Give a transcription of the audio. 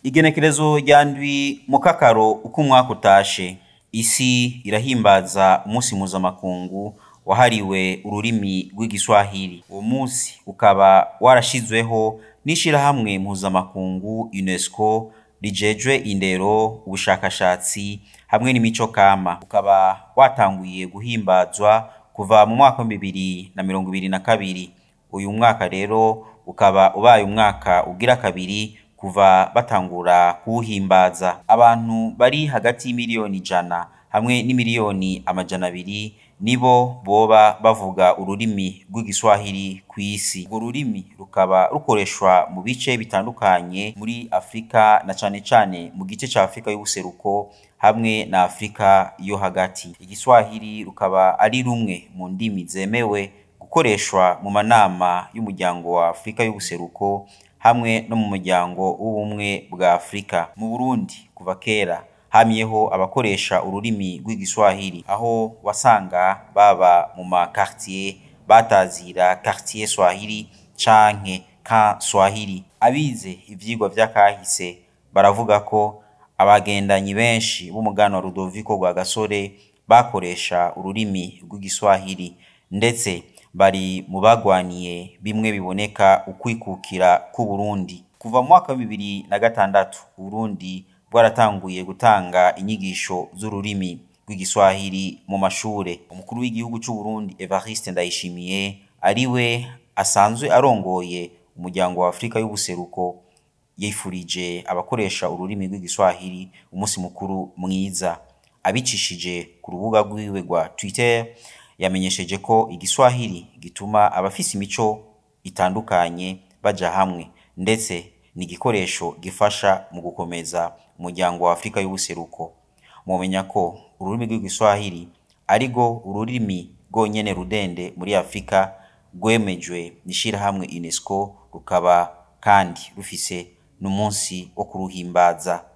igenekerezo rya ndwi mu kakaro uko umwaka utashe isi irahimbaza umunsi mpuzamakungu wahariwe ururimi rw'igiswahili uwo munsi ukaba warashizweho n'ishirahamwe mpuzamakungu unesco rijejwe indero ubushakashatsi hamwe n'imico kama ukaba watanguye guhimbazwa kuva mu mwaka wa bibiri na mirongo ibiri na kabiri uyu mwaka rero ukaba ubaye umwaka ugira kabiri kuva batangura kuwuhimbaza abantu bari hagati y'imiliyoni ijana hamwe n'imiliyoni amajana abiri nibo boba bavuga ururimi rw'igiswahili ku isi urwo rurimi rukaba rukoreshwa mu bice bitandukanye muri afurika na cane cane mu gice ca afurika y'ubuseruko hamwe na afurika yo hagati igiswahili rukaba ari rumwe mu ndimi zemewe gukoreshwa mu manama y'umuryango wa afurika y'ubuseruko hamwe no mu muryango w'ubumwe bwa afurika mu burundi kuva kera hamyeho abakoresha ururimi rw'igiswahili aho wasanga baba mu makartier batazira quartier swahili canke ka swahili abize ivyigwa vy'akahise baravuga ko abagendanyi benshi b'umugano wa Rudoviko rwa gasore bakoresha ururimi rw'igiswahili ndetse bari mu bagwaniye bimwe biboneka ukwikukira k'uburundi kuva mu mwaka wa bibiri na gatandatu uburundi bwaratanguye gutanga inyigisho z'ururimi rw'igiswahili mu mashure umukuru w'igihugu c'uburundi evariste ndayishimiye ariwe asanzwe arongoye umuryango wa afurika y'ubuseruko yifurije abakoresha ururimi rw'igiswahili umunsi mukuru mwiza abicishije ku rubuga rwiwe rwa twitter yamenyesheje ko igiswahili gituma abafise imico itandukanye baja hamwe ndetse ni igikoresho gifasha mu gukomeza umuryango wa afurika y'ubuseruko mumenya ko ururimi rw'igiswahili arirwo ururimi rwonyene rudende muri afurika rwemejwe n'ishirahamwe unesco rukaba kandi rufise n'umunsi wo kuruhimbaza